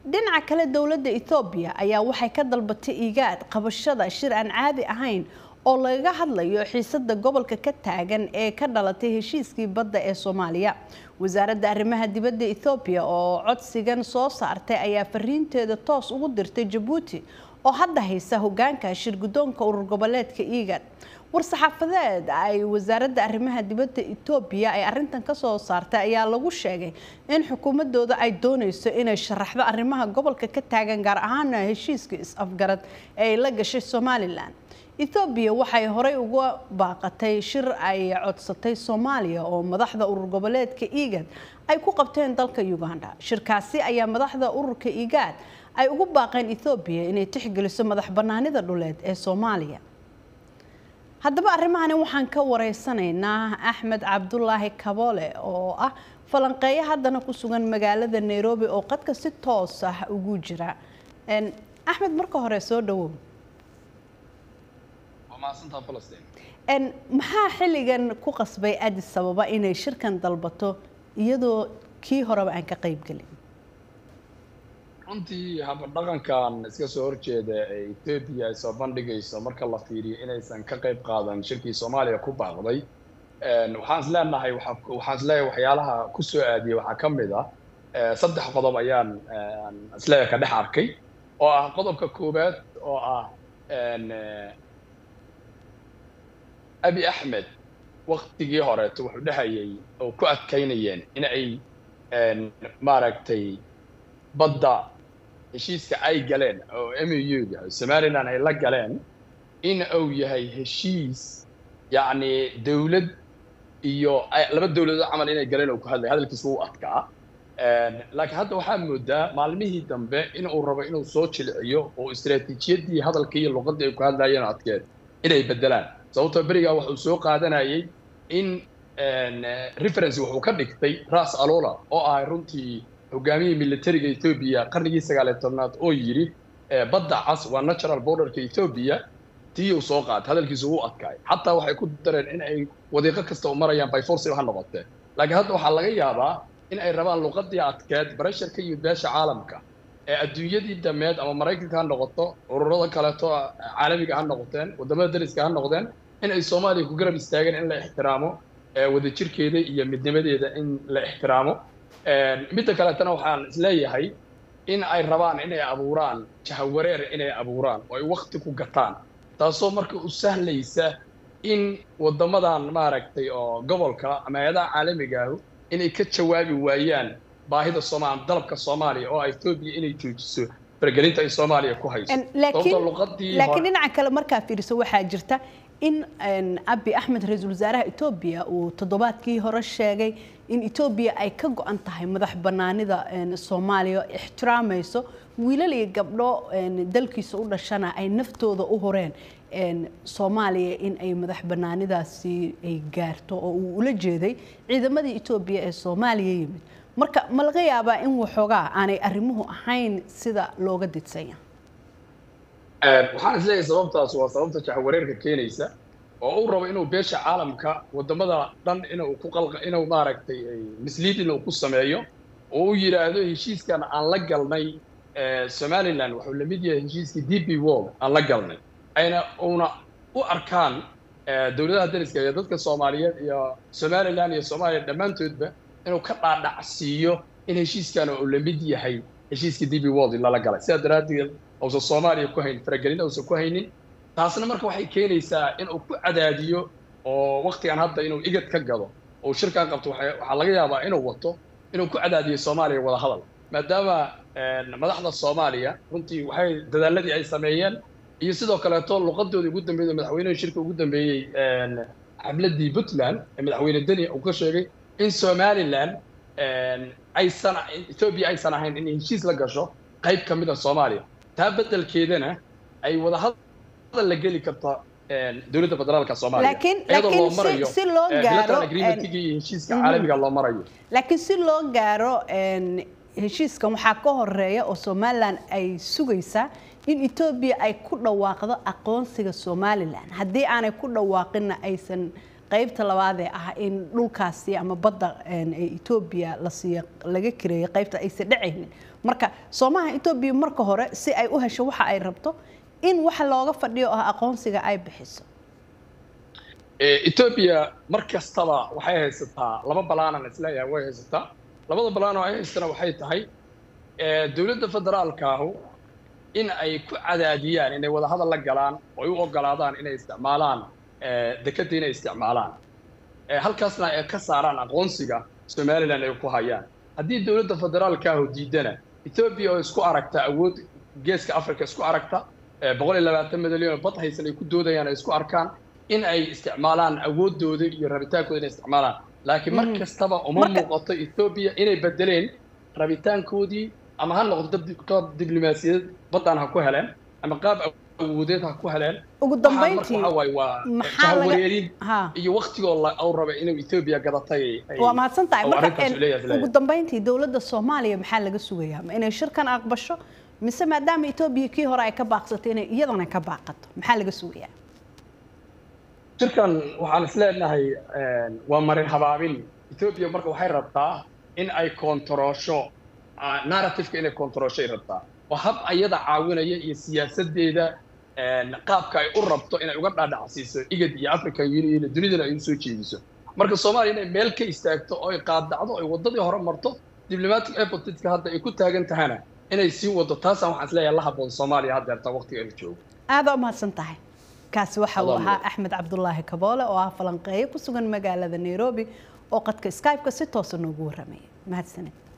dhinaca kale dowladda ethoobiya ayaa waxay ka dalbatay igaad qabashada shir aan caadi ahayn oo lagaga hadlayo xiisada gobolka ka taagan ee ka dhalatay heshiiskii badda ee soomaaliya wasaaradda arrimaha dibadda ethoobiya oo codsigan soo saartay ayaa fariinteeda toos ugu dirtay jabuuti oo hadda haysa hogaanka shir guddoonka urur goboleedka igaad war-saxaafadeed ay wasaaradda arrimaha dibadda etoobiya ay arintan kasoo saartay ayaa lagu sheegay in xukuumadooda ay dooneyso inay sharaxdo arrimaha gobolka ka taagan gaar ahaana heshiiska is-afgarad ee ay la gashay somalilan ethoobiya waxay horey uga baaqatay shir ay codsatay soomaaliya oo madaxda urur goboleedka igaad ay ku qabteen dalka uganda shirkaasi ayaa madaxda ururka igaad ay ugu baaqeen ethoobiya inay tixgeliso madax banaanida dhuleed ee soomaaliya haddaba arrimahani waxaan ka wareysanaynaa axmed cabdulaahi kaboole oo ah falanqeeyo haddana ku sugan magaalada nairobi oo qadka si toos ah ugu jira axmed marka hore soo dhawow maxaa xilligan ku qasbay adis ababa inay shirkan dalbato iyadoo kii horeba aan ka qayb gelin runtii habadhaqankan iska soo horjeeda ee etoobiya ay soo bandhigayso marka la fiiriyo inaysan ka qayb qaadan shirkii soomaaliya ku baaqday waxaan is leenahay waxaan is leeyahay waxyaalaha ku soo aadiyey waxaa ka mid ah saddex qodob ayaan isleeyahay ka dhex arkay oo ah qodobka koowaad oo ah abi axmed waktigii horeeto wuxuu dhehayay oo ku adkaynayeen in ay maaragtay badda heshiiska ay galeen oo m u ga somalilan ay la galeen in uu yahay heshiis yacni dawlad iyo laba dawladood camal inay galeen oo ku hadlay hadalkiisa wuu adkaa laakiin hadda waxaa moodaa maalmihii dambe in uu rabo inuu soo jilciyo oo istaraatiijiyadii hadalkii iyo luqaddii ay ku hadlayeen adkeed inay beddelaan sababtoo berigaa wuxuu soo qaadanayay in reference wuxuu ka dhigtay ras alola oo ahay runtii hogaamiyii militariga etoobiya qarnigii sagaaliyo tobnaad oo yidhi badda cas waa natural borderka etoobiya tii uu soo qaatay hadalkiisu wuu adkaay xataa waxay ku dareen in ay wadiiqo kasta u marayaan by force ha noqotee laakiin hadda waxaa laga yaabaa in ay rabaan luqadii adkeed barasharka iyo beesha caalamka ee adduunyadii dameed ama maraykanka ha noqoto ururada kaleeto caalamiga ha noqoteen wadamada dariska ha noqdeen in ay soomaaliya ku garab istaageen in la ixtiraamo wadajirkeeda iyo midnimadeeda in la ixtiraamo midda kaleetana waxaan isleeyahay in ay rabaan inay abuuraan jahawareer inay abuuraan oo ay wakti ku gataan taasoo marka u sahlaysa in waddamadan maaragtay oo gobolka ama hay-adaha caalamiga ah inay ka jawaabi waayaan baahida soomaal dalabka soomaaliya oo etoobiya inay joojiso faragelinta ay soomaaliya ku hayso laakiin dhinaca kale markaa fiiriso waxaa jirta in abi axmed ra-iisul wasaaraha etoobiya uu toddobaadkii hore sheegay in etoobiya ay ka go-an tahay madax banaanida soomaaliya ixtiraamayso wiilal iyo gabdho dalkiisa u dhashana ay naftooda u horeen soomaaliya in ay madax banaanidaasi ay gaarto oo uu ula jeeday ciidamadii etoobiya ee soomaaliya yimid marka ma laga yaabaa in waxoogaa aanay arrimuhu ahayn sida looga didsanya waxaan isleeyahay sababtaas waa sababta jahawareerka keenaysa oo uu rabo inuu beesha caalamka wadamada dhan inuu ku qalqa inuu maaragtay misleading uu ku sameeyo oo uu yidhaahdo heshiiskan aan la galnay somaliland wuxuu la mid yahay heshiiskii d b world aan la galnay ayna una u arkaan dowladaha dariska iyo dadka soomaaliyeed iyo somaliland iyo soomaaliya dhammaantoodba inuu ka dhaadhacsiiyo in heshiiskan uu la mid yahay heshiiskii d b world lala galay sidaa daraaddeed uusan soomaaliya ku haynin faragelin uusan ku haynin taasna marka waxay keenaysaa in uu ku cadaadiyo oo waktigan hadda inuu igad ka gado oo shirkan qabto waxaa laga yaabaa inuu wato inuu ku cadaadiyo soomaaliya wada hadal maadaama madaxda soomaaliya runtii waxay dadaaladii ay sameeyeen iyo sidoo kaleeto luqadoodii ugu dambeeyey madaxweynuhu shirka ugu dambeeyey xabladii puntland ee madaxweyne deni uu ka sheegay in somaliland aysan etoobiya aysan ahayn in heshiis la gasho qayb ka mid a soomaaliya taa beddelkeedana ay wada hadal la geli karta dowladda federaalka soomaaliya iyadoo loo marayo si loo gaaro agreementka iyo heshiiska caalamiga loo marayo laakiin si loo gaaro heshiiskan waxaa ka horeeya oo somalilan ay sugaysaa in etoobiya ay ku dhawaaqdo aqoonsiga somalilan haddii aanay ku dhawaaqinna aysan qaybta labaadee ah in dhulkaasi ama badda etoobiya la siiyo laga kireeyo qaybta aysan dhacaynin marka soomaha etoobiya marka hore si ay u hesho waxa ay rabto in waxa looga fadhiyo oo ah aqoonsiga ay bixiso etoobiya mar kastaba waxay haysataa laba balaanan isleeyahay way haysataa labada balaan oo ay haystana waxay tahay dowladda federaalkaahu in ay ku cadaadiyaan inay wadahadal la galaan oo ay u ogolaadaan inay isticmaalaan dekadda inay isticmaalaan halkaasna ay ka saaraan aqoonsiga somalilan ay ku hayaan haddii dowladda federaalkaahu diidana etoobiya oo isku aragta awood geeska africa isku aragta boqol iyo labaatan milyan oo bad haysan ay ku doodayaan ay isku arkaan in ay isticmaalaan awoodooda iyo rabitaankooda inay isticmaalaan laakiin mar kastaba uma muuqato etoobiya inay bedeleen rabitaankoodii ama ha noqdo qaab diblomaasiyadeed badan ha ku heleen ama qaab awoodeed ha ku heleen ugu dambeyntii waxa waaye waa jahawareerin iyo waktigoo uu raba inuu etoobiya gadatay waa mahadsan tahay marka ugu dambeyntii dowladda soomaaliya maxaa laga sugayaa ma inay shirkan aqbasho mise maadaama etoobiya kii hore ay ka baaqsatay inay iyadana ka baaqato maxaa laga sugayaa shirkan waxaan is leenahay waa marin habaabin etoobiya marka waxay rabtaa in ay kontaroosho narrativeka inay kontarooshay rabtaa waa hab ayada caawinaya iyo siyaasadeeda qaabka ay u rabto inay uga dhaadhacsiiso igad iyo african union dunidana ay usoo jeediso marka soomaaliya inay meel ka istaagto oo ay qaadacdo ay waddadii hore marto diplomatic airportka hadda ay ku taagan tahana inay sii wado taasaan waxaan isleeyahay la habboon soomaaliya haddeerta waqtiga la joogo aada u mahadsan tahay kaasi waxa uu ahaa axmed cabdulaahi kaboole oo ah falanqeeyo ku sugan magaalada nairobi oo qadka skype-ka si toosa noogu warramaya mahadsaned